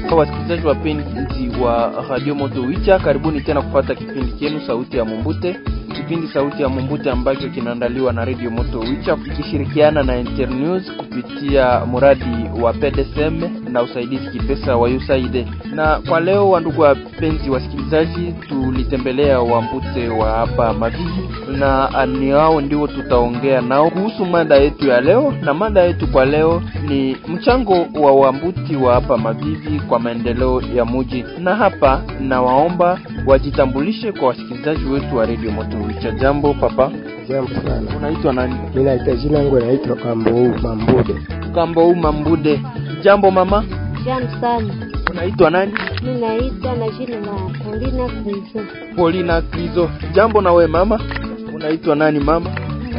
Wasikilizaji wapenzi wa Radio Moto Wicha, karibuni tena kupata kipindi chenu Sauti ya Mumbute, kipindi Sauti ya Mumbute ambacho kinaandaliwa na Radio Moto Wicha ikishirikiana na Internews kupitia mradi wa PDSM na usaidizi kipesa wa USAID. Na kwa leo, wandugu wapenzi wasikilizaji, tulitembelea Wambute wa hapa Mavivi na ni hao ndio tutaongea nao kuhusu mada yetu ya leo, na mada yetu kwa leo ni mchango wa Wambuti wa hapa Mavivi kwa maendeleo ya muji. Na hapa nawaomba wajitambulishe kwa wasikilizaji wetu wa Radio Moto Wicha. Jambo papa. Jambo sana. Unaitwa nani? Mimi naitwa jina langu naitwa Kambou Mambude. Kambou Mambude. Jambo mama. Jambo sana. Unaitwa nani? Mimi naitwa na jina la Paulina Krizo. Paulina Krizo. Jambo na we mama. Unaitwa nani mama?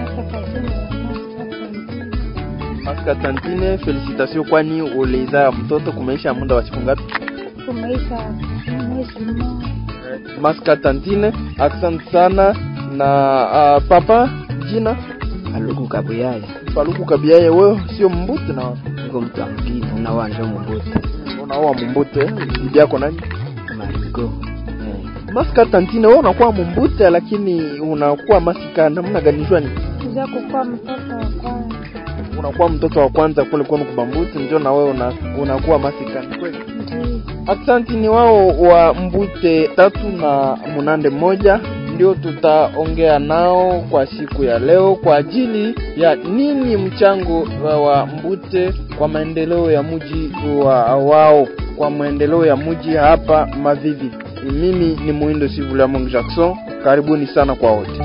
Maska Tantine, felicitation kwani ulizaa mtoto kumeisha muda wa siku ngapi? Kumeisha mwezi mmoja. Maska Tantine, asante sana na uh, papa jina Aluku Kabuyaya. Paluku Kabiaye, wewe sio mbute na Niko mtu mwingine na wanja Mbude. unaoa mbute, bibi yako nani? Mariko. Maska Tantine, wewe unakuwa mbute lakini unakuwa masika namna gani jwani? Kuja kukua mtoto wa kwanza. Unakuwa mtoto wa kwanza kule kwenu kubambuti, ndio na wewe una, unakuwa masika ni kweli? Ndiyo. Aksanti ni wao wa mbute tatu na munande moja ndio tutaongea nao kwa siku ya leo kwa ajili ya nini mchango wa, wa mbute kwa maendeleo ya mji wa wao kwa maendeleo ya mji hapa Mavivi. Mimi ni Muindo Sivula Mungu Jackson, karibuni sana kwa wote.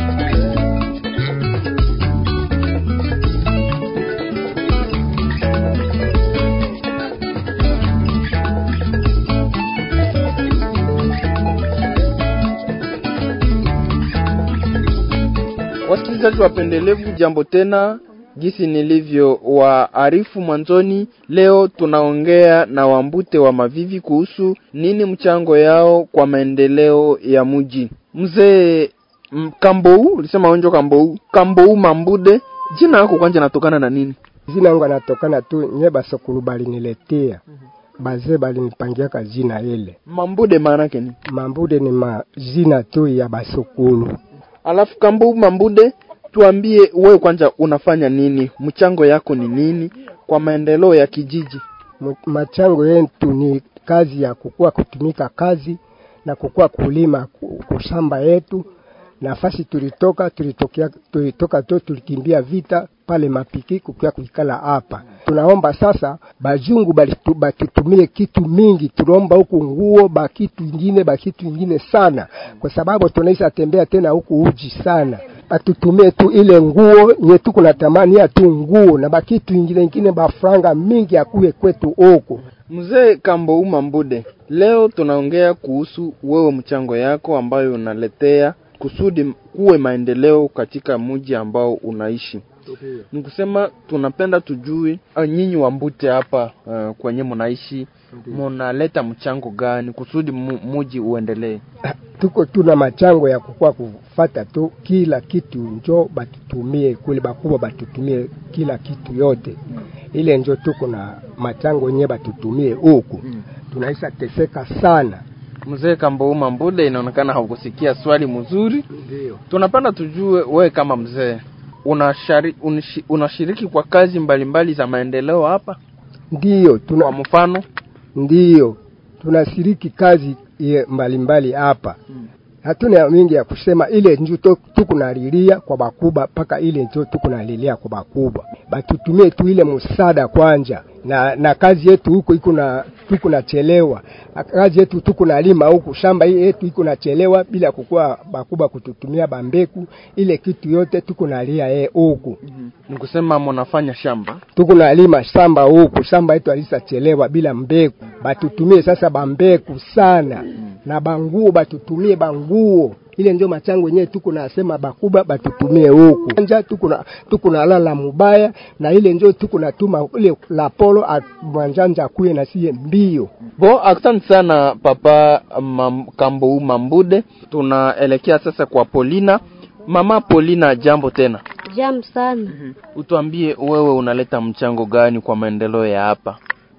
Wasikilizaji wapendelevu, jambo tena. Jinsi nilivyo waarifu mwanzoni, leo tunaongea na wambute wa Mavivi kuhusu nini mchango yao kwa maendeleo ya mji. Mzee m- Kambou, ulisema wenjo Kambou, Kambou Mambude, jina lako kwanza natokana na nini? Jina langu anatokana tu nye basokulu baliniletea. Bazee balinipangiaka jina ile. Mambude maana yake ni Mambude ni majina tu ya basokulu. Alafu Kambou Mambude, tuambie wewe kwanza unafanya nini? Mchango yako ni nini kwa maendeleo ya kijiji? M- Machango yetu ni kazi ya kukua kutumika kazi na kukua kulima ku- kushamba yetu. Nafasi tulitoka tulitokea tulitoka tu tulikimbia vita pale mapiki kukia kuikala hapa. Tunaomba sasa bajungu balitu- batutumie kitu mingi, tunaomba huku nguo bakitu ingine bakitu ingine sana, kwa sababu tunaisha tembea tena huku uji sana batutumie tu ile nguo nye tuko na tamani ya tu nguo na bakitu ingine ingine bafranga mingi akuye kwetu huku. Mzee Kambou Mambude, leo tunaongea kuhusu wewe mchango yako ambayo unaletea kusudi kuwe maendeleo katika mji ambao unaishi. Ni kusema tunapenda tujue uh, nyinyi Wambute hapa uh, kwenye mnaishi munaleta mchango gani kusudi mu- muji uendelee? tuko tuna machango ya kukua kufata tu kila kitu njo batutumie kule bakubwa batutumie kila kitu yote ile njo tuko na machango nye batutumie huku tunaisha teseka sana Mzee Kambou Mambude, inaonekana haukusikia swali mzuri. ndio Tunapenda tujue wewe kama mzee unashari, unishi, unashiriki kwa kazi mbalimbali za maendeleo hapa, ndio kwa tuna mfano ndio tunashiriki kazi ye mbalimbali hapa hatuna mingi ya kusema ile njo to- tukunalilia kwa bakubwa mpaka ile njo tukunalilia kwa bakubwa batutumie tu ile msaada kwanja na na kazi yetu huko iko na tuko nachelewa kazi yetu tuko nalima huku shamba hii yetu iko nachelewa bila kukua bakubwa kututumia bambeku ile kitu yote tuko nalia yeye huku ni kusema mnafanya shamba tuko nalima shamba huku shamba yetu alisachelewa bila mbegu batutumie sasa bambeku sana na banguo batutumie banguo ile ndio machango yenyewe tuko nasema bakuba batutumie huku anja tuko na tuko na lala mubaya na ile ndio tuko natuma ile la polo mwanjanja kuye na sie mbio bo asante sana papa mam, Kambou Mambude. Tunaelekea sasa kwa Polina. Mama Polina, jambo tena. Jambo sana. Utuambie wewe unaleta mchango gani kwa maendeleo ya hapa?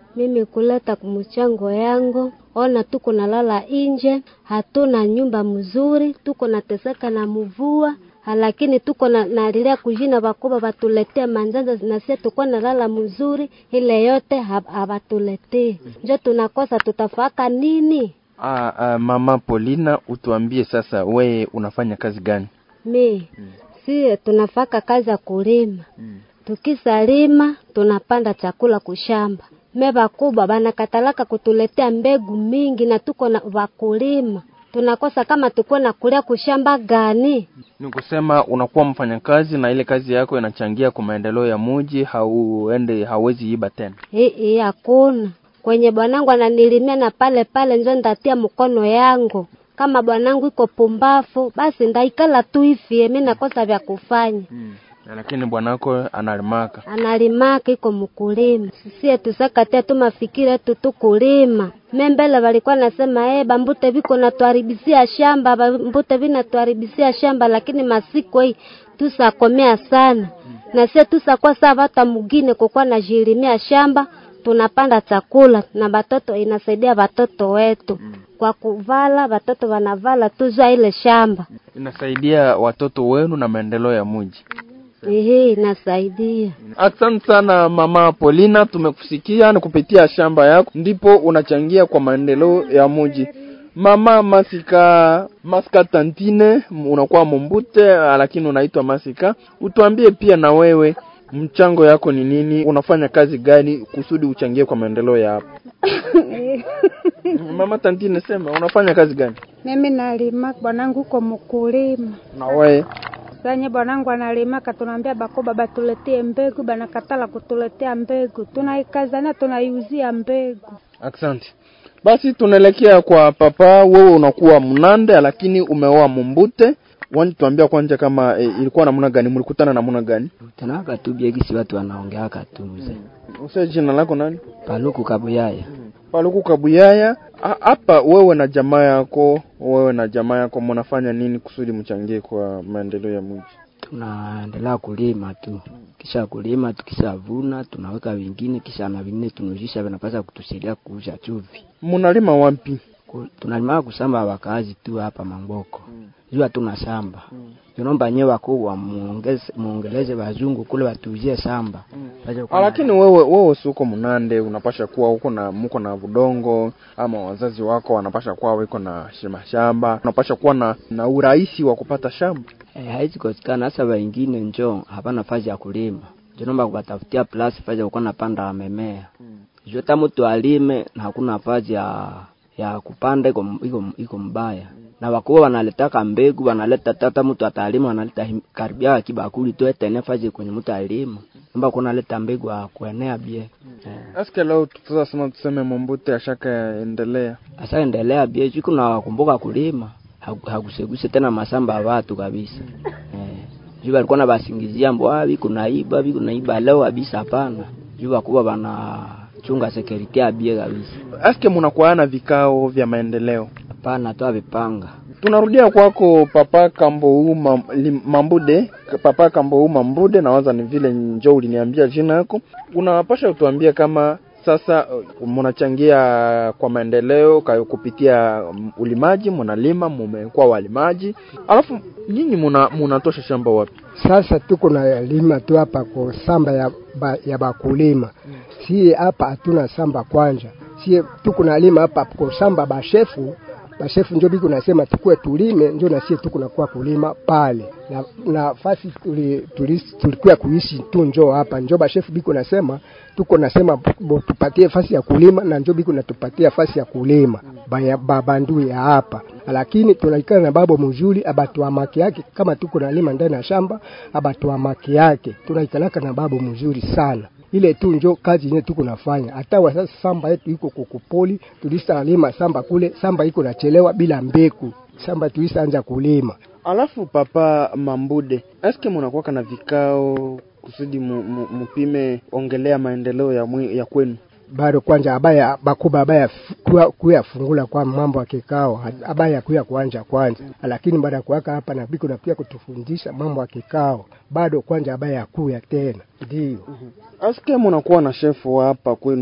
mimi kuleta mchango yangu. Ona tuko nalala inje, hatuna nyumba mzuri, tuko nateseka na mvua lakini tuko na nalilia kujina bakubwa batuletee manzanza nasie tuko nalala mzuri, ile yote habatuletee, njo tunakosa tutafaka nini? Ah, ah, mama Polina, utuambie sasa, we unafanya kazi gani? Mi si tunafaka kazi ya kulima Tukisalima tunapanda chakula kushamba. Me bakubwa banakatalaka kutuletea mbegu mingi na tuko na wakulima tunakosa kama tuko na kulia kushamba gani? Ni kusema unakuwa mfanyakazi na ile kazi yako inachangia kwa maendeleo ya muji, hauende hauwezi iba tena. Hii hakuna kwenye bwanangu ananilimia na pale pale njo ndatia mkono yangu. Kama bwanangu iko pumbafu, basi ndaikala tu ifie, mimi nakosa vya kufanya Hmm. Lakini bwanako analimaka. analimaka iko mkulima. Sisie tusakatia tu mafikiri yetu tu kulima. Membele walikuwa nasema eh, bambute viko natuharibisia shamba, bambute vinatuharibisia shamba, lakini masiko hii tusakomea sana na sie tusakuwa saa vata mugine kukuwa najilimia shamba tunapanda chakula na batoto, inasaidia batoto wetu kwa kuvala, batoto wanavala tuzwa ile shamba Inasaidia watoto wenu na maendeleo ya muji. Ehe, inasaidia. Asante sana mama Polina, tumekusikia ni kupitia shamba yako ndipo unachangia kwa maendeleo ya muji. Mama Masika Masika Tantine, unakuwa Mombute lakini unaitwa Masika. Utuambie pia na wewe mchango yako ni nini? Unafanya kazi gani kusudi uchangie kwa maendeleo ya hapa? Mama Tantine, sema unafanya kazi gani? Mimi nalima, bwanangu uko mkulima. Na wewe Sanye bwanangu analimaka, tunaambia bakoba batuletee mbegu, banakatala kutuletea mbegu, tunaikazania tunaiuzia mbegu. Asante. Basi tunaelekea kwa papa. Wewe unakuwa Mnande lakini umeoa Mumbute. Wani tuambia kwanza kama e, ilikuwa namna gani, mlikutana namna gani? tanaka tu biegisi watu wanaongeaka tu mzee Usa jina lako nani? paluku kabuyaya Paluku Kabuyaya. Ha- Hapa wewe na jamaa yako, wewe na jamaa yako mnafanya nini kusudi mchangie kwa maendeleo ya mji? tunaendelea kulima tu kisha kulima tukishavuna tunaweka vingine kisha na vingine tunujisha vinapasa kutusaidia kuusha chuvi Mnalima wapi? Ku- tunalima kusamba wakazi tu hapa mangoko juu hatuna samba tunaomba nyewe wakubwa muongeze muongeleze wazungu kule watuuzie samba Waje Ah, kuwa na- lakini wewe wewe si uko Mnande, unapasha kuwa huko na muko na budongo ama wazazi wako wanapasha kuwa wiko na shima shamba, unapasha kuwa na na urahisi wa kupata shamba. Eh, haizi kosekana hasa wengine njo hapana fazi ya kulima jonomba kubatafutia plus fazi ya kukuwa napanda memea jo ta mtu alime na hakuna fazi ya ya kupanda iko iko iko mbaya na wakubwa wanaletaka mbegu wanaleta tata mtu atalima wanaleta him- karibia kibakuli tu etene fazi kwenye mtu alima nomba kuna leta mbegu ya kuenea bie eh. Aske leo tutasema tuseme Mombute ashaka endelea. asa endelea bie siku na wakumbuka kulima haku- hakuseguse tena masamba ya watu kabisa eh. juu walikuwa na basingizia mbwa biku naiba biku naiba leo kabisa hapana juu wakubwa bana chunga security abie kabisa Aske munakuwa na vikao vya maendeleo. hapana toa vipanga Tunarudia kwako Papa Kambo uma, lim, Mambude, Papa Kambo Mambude, nawaza ni vile njo uliniambia jina yako. Unapasha utuambie kama sasa uh, mnachangia kwa maendeleo ka- kupitia um, ulimaji, mnalima, mumekuwa walimaji, alafu nyinyi muna munatosha shamba wapi? Sasa tuko na lima tu hapa kwa samba ya, ba, ya bakulima sie hapa hatuna samba kwanja, sie tuko na lima hapa kwa samba bashefu bashefu njo biko nasema tukue tulime, njo na sie tuko nakuwa kulima pale na nafasi tuli, tuli, tulikuwa kuishi tu njo hapa njo bashefu biko nasema tuko nasema bo, tupatie fasi ya kulima na njo biko natupatia fasi ya kulima baya babandu ya hapa, lakini tunaikana na babo mzuri abatuamaki yake kama tuko nalima ndani ya shamba abatuamaki yake tunaikalaka na babo mzuri sana ile tu njo kazi yenyewe tuko nafanya. Hata wa sasa samba yetu iko kukupoli, tulisalima samba kule, samba iko nachelewa bila mbeku, samba tulisaanza kulima. Alafu Papa Mambude, eske munakuwa na vikao kusudi mu, mu, mupime ongelea maendeleo ya, mwi, ya kwenu? bado kwanja abaya bakuba abaya f- kuya, kuya fungula kwa mambo ya kikao ha- abaya kuya kuanja kwanza, lakini baada ya kuwaka hapa na biko na pia kutufundisha mambo ya kikao bado kwanja abaya kuya tena ndio Aske munakuwa na shefu wa hapa kwenu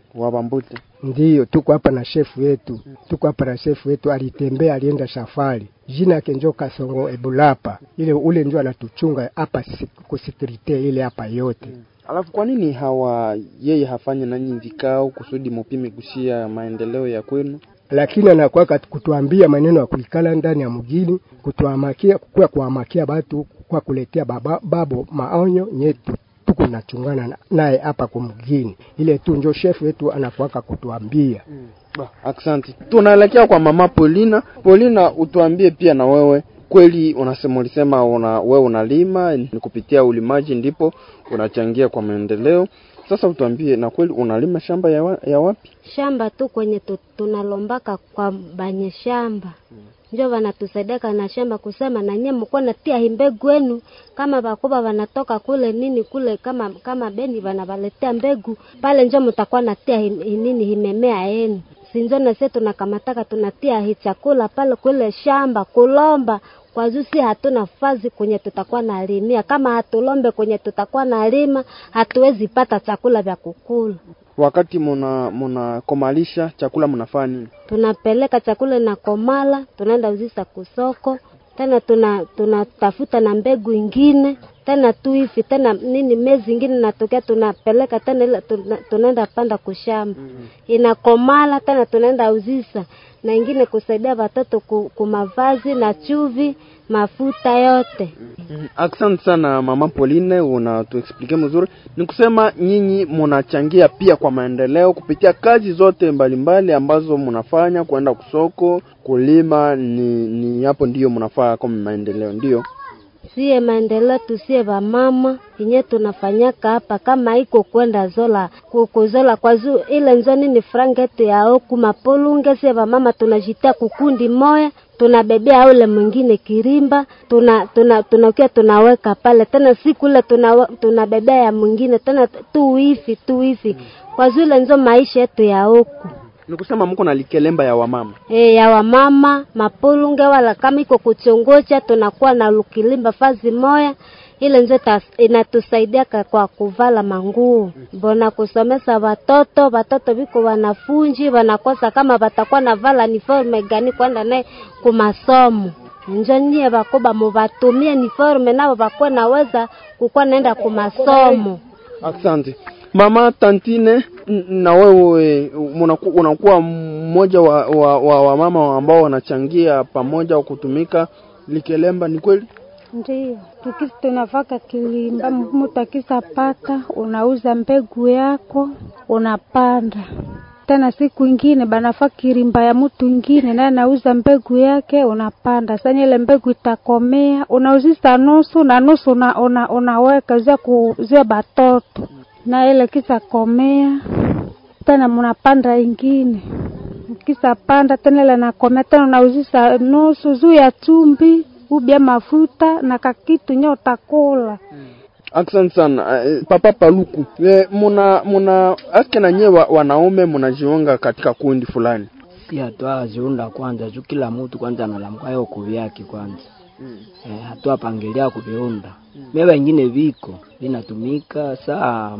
wa Bambute. Ndiyo, tuko hapa na shefu yetu, tuko hapa na shefu yetu. Alitembea, alienda safari, jina yake njo Kasongo Ebulapa, ile ule njo anatuchunga hapa kusekirite ile hapa yote. Alafu kwa nini hawa yeye hafanye nanyi vikao kusudi mupime kushia maendeleo ya kwenu? lakini anakuwa kutuambia maneno ya kuikala ndani ya mgini, kutuamakia kwa kuamakia batu kwa kuletea baba, babo maonyo nyetu tuko nachungana naye hapa kumgini, ile tu njo shefu wetu anakuwaka kutuambia mm. Asante. Tunaelekea kwa mama Polina. Polina, utuambie pia na wewe kweli, unasema ulisema una, wewe unalima ni kupitia ulimaji ndipo unachangia kwa maendeleo. Sasa utuambie na kweli unalima shamba ya, wa, ya wapi? Shamba tu kwenye tu, tunalombaka kwa banye shamba hmm. Njo wanatusaidiaka na shamba kusema na nyie mko natia himbegu yenu, kama bakoba wanatoka kule nini kule kama kama beni wanawaletea mbegu pale, njo mtakuwa natia hi, nini himemea yenu sinjo na sisi tunakamataka tunatia hi chakula pale kule shamba kulomba kwa juu si hatuna fazi kwenye tutakuwa na limia. Kama hatulombe kwenye tutakuwa na lima, hatuwezi pata chakula vya kukula. Wakati muna munakomalisha chakula mnafanya nini? Tunapeleka chakula na komala, tunaenda uzisa kusoko tena tuna tunatafuta na mbegu ingine tena tu hivi tena nini mezi ingine natokea tunapeleka tena ile tuna, tunaenda panda kushamba mm -hmm. Inakomala tena tunaenda uzisa na ingine kusaidia watoto kumavazi na chuvi mafuta yote. mm-hmm. Asante sana mama Pauline, unatuexplike mzuri. Ni kusema nyinyi mnachangia pia kwa maendeleo kupitia kazi zote mbalimbali mbali ambazo mnafanya, kwenda kusoko, kulima, ni, ni hapo ndiyo mnafaa kama maendeleo, ndiyo sie maendeleo tusie vamama inye tunafanyaka hapa kama iko kwenda zola kukuzola kwa zu ile nzo nini franga yetu ya oku mapolunge sie vamama tunajitia kukundi moya tunabebea ule mwingine kirimba tuna tuna tunakia tunaweka pale tena siku ile tuna tunabebea ya mwingine tena tu hivi tu hivi kwa zile nzo maisha yetu ya huku ni kusema mko na likelemba ya wamama e, ya wamama mapulunge wala kama iko kuchongocha tunakuwa na lukilimba fazi moya ile nzo inatusaidia kwa kuvala manguo bona kusomesa watoto watoto viko wanafunji wanakosa kama watakuwa na vala uniforme gani kwenda naye kumasomo njo nyie bakoba mubatumie uniforme nabo bakwe naweza kukuwa naenda kumasomo asante mama Tantine, na wewe unakuwa mmoja wa, wa, wa, wa mama ambao wanachangia pamoja kutumika likelemba, ni kweli? Ndio, tukisi tunavaka kilimba, mtu akisa pata, unauza mbegu yako unapanda tena siku ingine banafaa kirimba ya mtu ingine naye nauza mbegu yake unapanda. Sasa ile mbegu itakomea, unauzisa nusu na nusu una, una, unaweka zia kuzia batoto na ile kisa komea tena mnapanda ingine kisa panda tena ile nakomea tena unauzisa nusu juu ya chumbi ubia mafuta na kakitu nyo utakula hmm. Asante sana uh, Papa Paluku e, muna muna aske na nyewe wanaume munajiunga katika kundi fulani si hatua ziunda kwanza juu kila mtu kwanza analamka yo kuvyake kwanza mm. e, hatua pangilia kuviunda mm. mie wengine viko vinatumika saa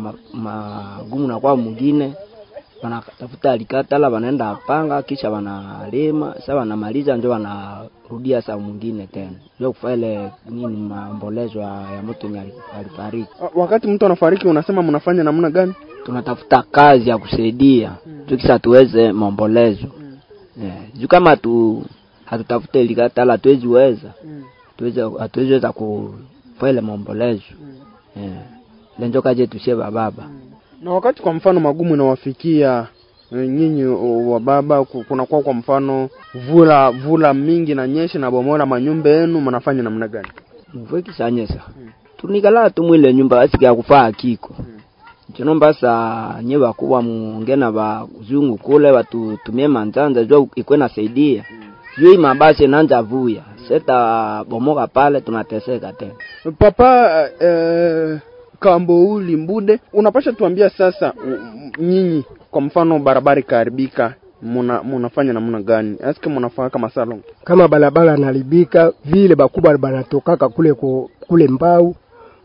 magumu ma, na kwa mwingine wanatafuta alikatala wanaenda panga kisha wanalima sa wanamaliza njo wanarudia saa mwingine tena njo kufaa ile nini maombolezo ya mtu nye alifariki wakati mtu anafariki unasema mnafanya namna gani tunatafuta kazi ya kusaidia mm. tukisa tuweze maombolezo mm. yeah. juu kama tu hatutafute ilikatala hatuwezi weza mm. hatuwezi weza kufaa ile maombolezo mm. yeah. lenjo kaje tusie bababa mm na wakati kwa mfano magumu inawafikia nyinyi wa baba, kunakuwa kwa mfano vula vula mingi na nyesha na bomola manyumba yenu, mnafanya namna gani? mvua ikishanyesha hmm. tunikala tu mwile nyumba asiki ya kufaa kiko hmm. chinomba sa nye bakuwa mungena ba kuzungu kule watutumie manzanza jua ikwe nasaidia hmm. juu mabasi nanja vuya seta bomoka pale tunateseka tena papa eh, Kambouli Mbude, unapasha tuambia sasa, nyinyi kwa mfano barabara ikaharibika, muna munafanya namna gani? Aske munafanya kama salon kama barabara naribika vile bakubwa banatokaka kule ku, kule mbau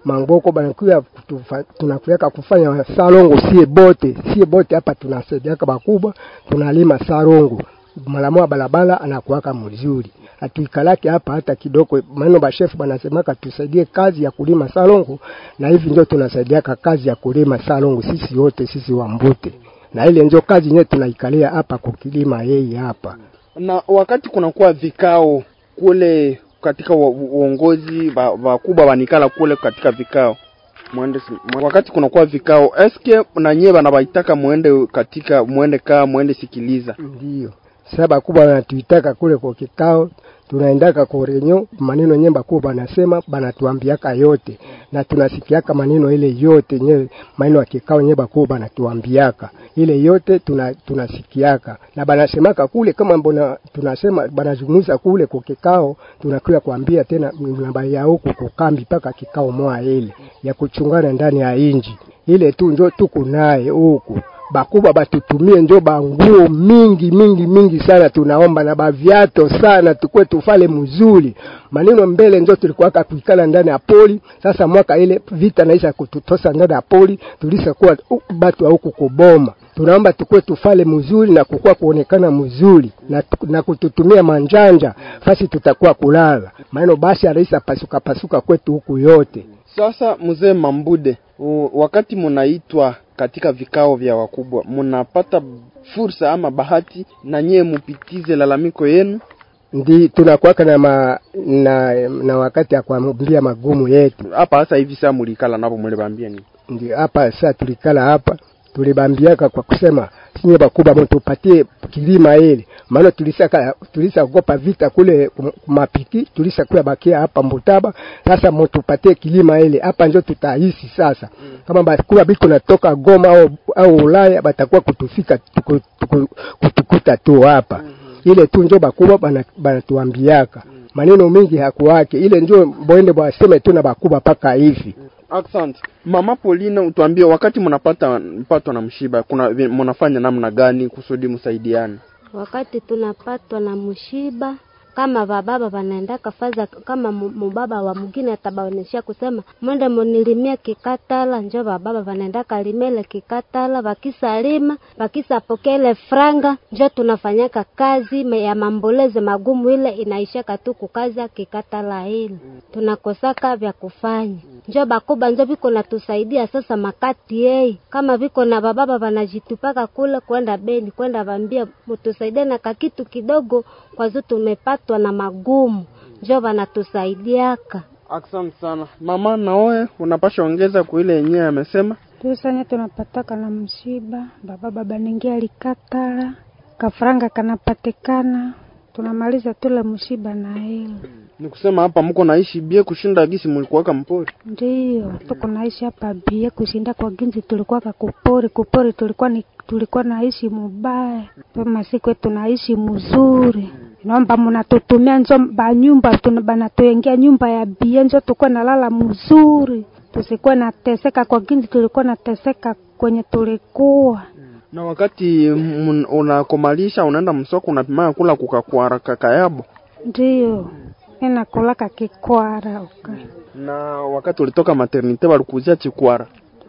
mangoko banakuya kutufa- tunakuyaka kufanya salongo sie bote sie bote hapa tunasaidiaka bakubwa tunalima salongo malamoa balabala anakuwaka mzuri atuikalake hapa hata kidogo maneno bashefu banasemaka tusaidie kazi ya kulima salongo na hivi ndio tunasaidiaka kazi ya kulima salongo sisi wote sisi wambute na ile ndio kazi yenyewe tunaikalia hapa kukilima yeye hapa na wakati kunakuwa vikao kule katika wa- uongozi ba- wakubwa wanikala kule katika vikao mwende si- wakati kunakuwa vikao eske na nyie bana baitaka mwende katika mwende kaa mwende sikiliza Ndiyo. Sasa kubwa wanatuitaka kule kwa kikao, tunaendaka kwa renyo, maneno yenyewe bakubwa banasema banatuambiaka yote na tunasikiaka maneno ile yote yenyewe, maneno ya kikao yenyewe bakubwa banatuambiaka ile yote tuna, tunasikiaka na banasemaka kule, kama mbona tunasema banazungumza kule kwa kikao, tunakuya kuambia tena namba ya huku kukambi mpaka kikao moja ile ya kuchungana ndani ya inji ile tu njo tuko naye huku bakubwa batutumie njo banguo mingi mingi mingi sana, tunaomba na baviato sana, tukwe tufale mzuri. Maneno mbele njo tulikuwaka kuikala ndani ya poli. Sasa mwaka ile vita naisha kututosa ndani ya poli, tulisakuwa uh, batu wa huku kuboma. Tunaomba tukwe tufale mzuri na kukuwa kuonekana mzuri na, na kututumia manjanja fasi tutakuwa kulala maneno basi araisa pasuka pasuka kwetu huku yote sasa mzee mambude u- wakati munaitwa katika vikao vya wakubwa munapata fursa ama bahati na nyie mupitize lalamiko yenu ndi tunakuwaka na, ma, na na wakati ya kuambia magumu yetu hapa hasa hivi saa mulikala napo mulibambia ni ndi hapa sasa tulikala hapa tulibambiaka kwa kusema sinye bakubwa mtupatie kilima ile maana tulisaka tulisaogopa vita kule kum- kumapiki tulisakuya bakia hapa mbutaba sasa mtupatie kilima ile hapa njo tutaishi sasa kama bakubwa biko natoka Goma au, au Ulaya batakuwa kutufika tuku, tuku, kutukuta tu hapa ile tu njo bakubwa bana- banatuambiaka maneno mengi hakuwake ile njo boende bwaseme tu na bakubwa paka hivi Accent. Mama Pauline utuambie wakati mnapata mpatwa na mshiba kuna vi- mnafanya namna gani kusudi msaidiane? wakati tunapatwa na mshiba kama bababa wanaendaka faza kama mu- mubaba wa mwingine atabaoneshia kusema mwende munilimie kikatala njo bababa wanaendaka limele kikatala wakisalima wakisapokea ile franga njo tunafanyaka kazi me- ya mamboleze magumu ile inaishaka tu kukazi ya kikatala ile tunakosaka vya kufanya njo bakuba njo viko natusaidia sasa makati yei kama viko na bababa wanajitupaka kule kwenda beni kwenda vambia mutusaidie na kakitu kidogo kwazo tumepatwa na magumu njo wanatusaidiaka Asante sana. Mama naoe unapasha ongeza kwa ile yenyewe amesema. tusanye tunapataka na msiba baba baba ningia likatala kafranga kanapatikana tunamaliza tule msiba na hilo Ni kusema hapa mko naishi bie kushinda gisi mlikuwaka mpori. ndiyo tuko naishi hapa bie kushinda kwa ginzi tulikuwa kakupori kupori tulikuwa ni tulikuwa naishi mubaya pema siku yetu naishi mzuri naomba mnatutumia njo banyumba tuna- banatuengea nyumba ya bie njo tukuwa nalala mzuri tusikuwe nateseka kwa ginzi tulikuwa nateseka kwenye tulikuwa Na wakati mun- unakomalisha unaenda msoko unapimaya kula kukakwara kakayabo. ndiyo inakulaka kikwara uka Na wakati ulitoka maternite walikuzia chikwara.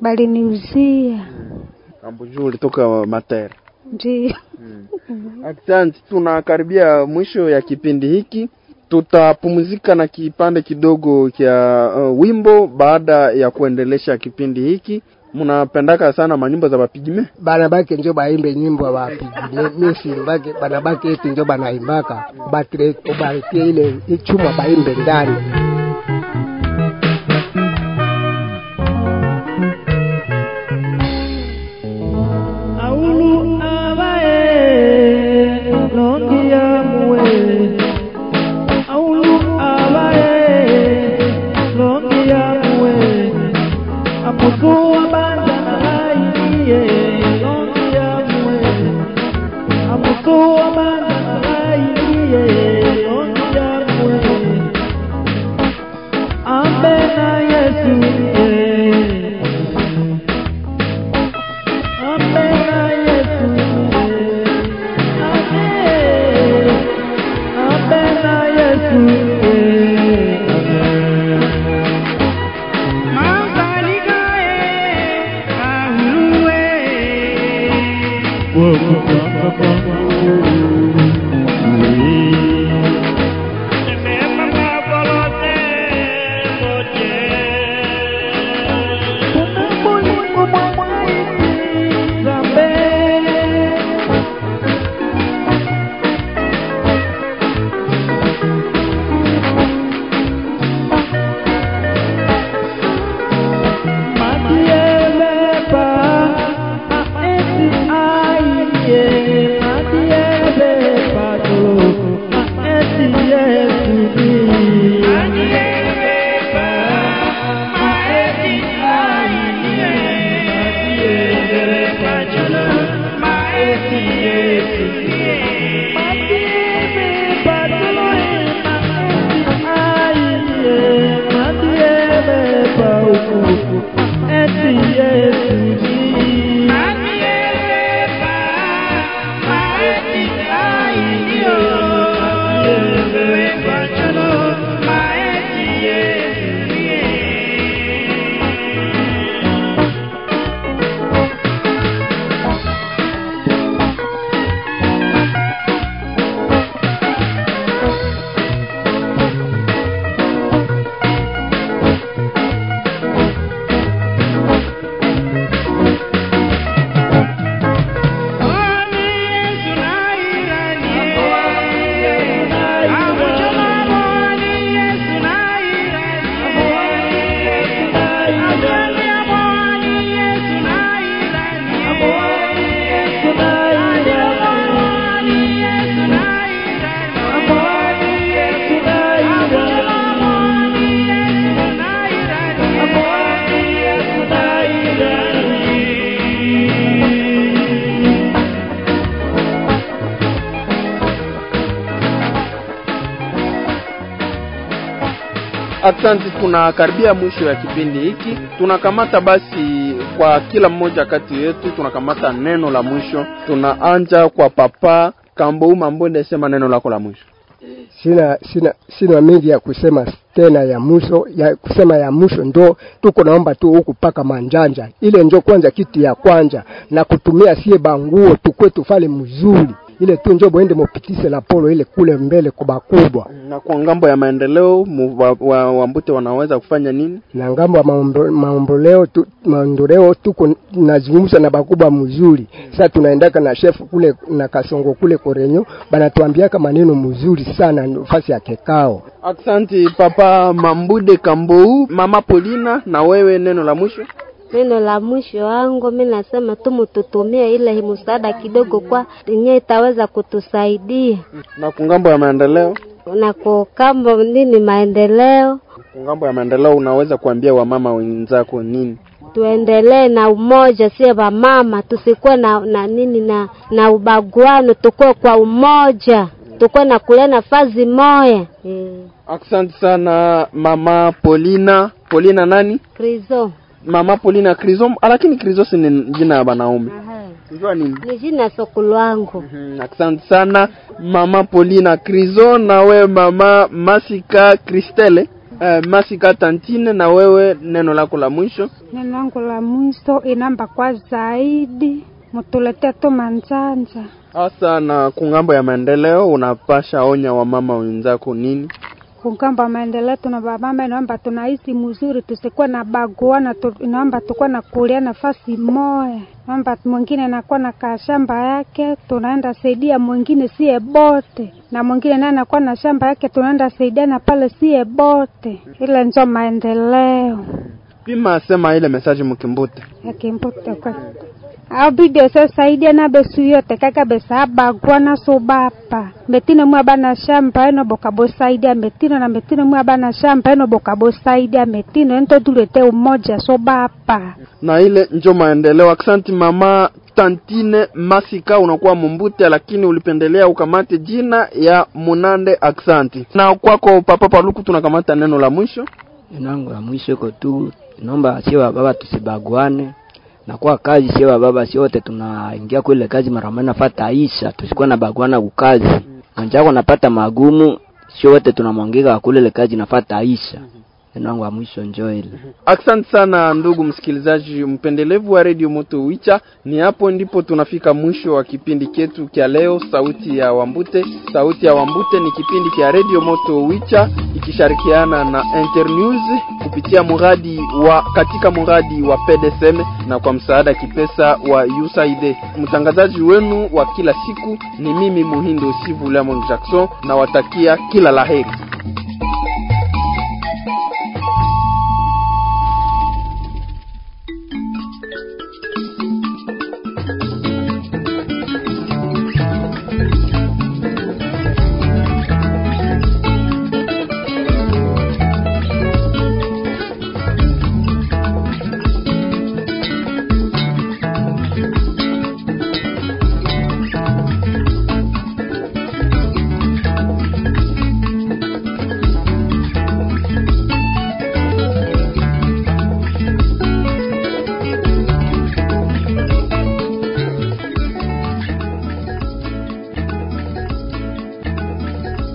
baliniuzia Ambujuu ulitoka mater. ndiyo Asante, tunakaribia mwisho ya kipindi hiki. Tutapumzika na kipande kidogo cha uh, wimbo baada ya kuendelesha kipindi hiki. Mnapendaka sana manyimbo za bapigime? banabake njo baimbe nyimbo bapigine misimbake banabake eti njo banaimbaka batire ubarikie ile ichuma baimbe ndani Aulu abae longia muwe Aulu abae longia muwe Amutu abanda abaye longia muwe Amutu abanda abaye longia muwe Ambe na Yesu yeah. Apena Yesu, amen. Apena Yesu, amen. Asante, tunakaribia mwisho ya kipindi hiki. Tunakamata basi kwa kila mmoja kati yetu, tunakamata neno la mwisho. Tunaanja kwa Papa Kambo Mambonde, sema neno lako la mwisho. sina sina sina mengi ya kusema tena ya mwisho ya kusema ya mwisho ndo tuko naomba tu huku paka manjanja ile njo kwanza kitu ya kwanja na kutumia sie banguo tukwe tufale mzuri ile tu njo bwende mupitise la polo ile kule mbele kuba kubwa Na kwa ngambo ya maendeleo mu- wa, wa, Wambute wanaweza kufanya nini? na ngambo ya maombo- maomboleo tu, maondoleo tuko nazungumza na bakubwa mzuri sasa tunaendaka na chef kule na kasongo kule korenyo banatuambiaka maneno mzuri sana nafasi ya kekao Asante Papa Mambude Kambou, Mama Polina, na wewe neno la mwisho. Neno la mwisho wangu mi nasema tu mututumie ile msaada kidogo, kwa yenye itaweza kutusaidia Na kwa ngambo ya maendeleo, na kukambo nini maendeleo. kwa ngambo ya maendeleo unaweza kuambia wamama wenzako nini? Tuendelee na umoja, sie wamama, tusikuwe na, na nini na na ubaguano, tukuwe kwa umoja, tukuwe na kulia nafasi moya eh. Asante sana Mama Polina. Polina nani? Krizo Mama Polina Krizom, lakini Krizos ni jina ya wanaume. Unajua nini? ni jina sokulu wangu. Mhm, Asante sana Mama Polina Krizo, na wewe Mama Masika Kristele. Uh, Masika Tantine, na wewe neno lako la mwisho. Neno langu la mwisho inamba kwa zaidi, mutuletee tu manjanja. Hasa na kungambo ya maendeleo unapasha onya wamama wenzako nini? kukamba maendeleo tuna bamama inaomba tunaishi mzuri, tusikuwe na baguana tu, inaomba tukuwe na kulia nafasi moya. Naomba mwingine anakuwa na kashamba yake, tunaenda saidia mwingine sie bote, na mwingine naye anakuwa na shamba yake, tunaenda saidiana pale sie bote. Ile njo maendeleo Pima sema ile message mkimbute. yakimbuta kwa au bidio sasaidia na besu yote kaka besa bagwana so bapa metino mwa bana shamba eno boka bosaidia metino na metino mwa bana shamba eno boka bosaidia metino ento tulete umoja so bapa Na ile njo maendeleo. Asante mama Tantine Masika, unakuwa Mumbute, lakini ulipendelea ukamate jina ya Munande. Aksanti. Na kwako Papa Paluku, tunakamata neno la mwisho. Neno langu la mwisho iko tu, naomba sio wa baba tusibaguane na kwa kazi, sio wa baba si wote tunaingia kwa ile kazi mara moja nafata Aisha, tusikuwa na baguana kukazi. Anjako napata magumu, sio wote tunamwangika kule ile kazi nafata Aisha. Neno langu la mwisho njoo ile. Asante sana ndugu msikilizaji mpendelevu wa Radio Moto Wicha. Ni hapo ndipo tunafika mwisho wa kipindi chetu kya leo, sauti ya Wambute. Sauti ya Wambute ni kipindi cha Radio Moto Wicha ikishirikiana na Internews kupitia muradi wa katika muradi wa PDSM na kwa msaada kipesa wa USAID. Mtangazaji wenu wa kila siku ni mimi Muhindo Sivu Lemon Jackson, na watakia kila laheri.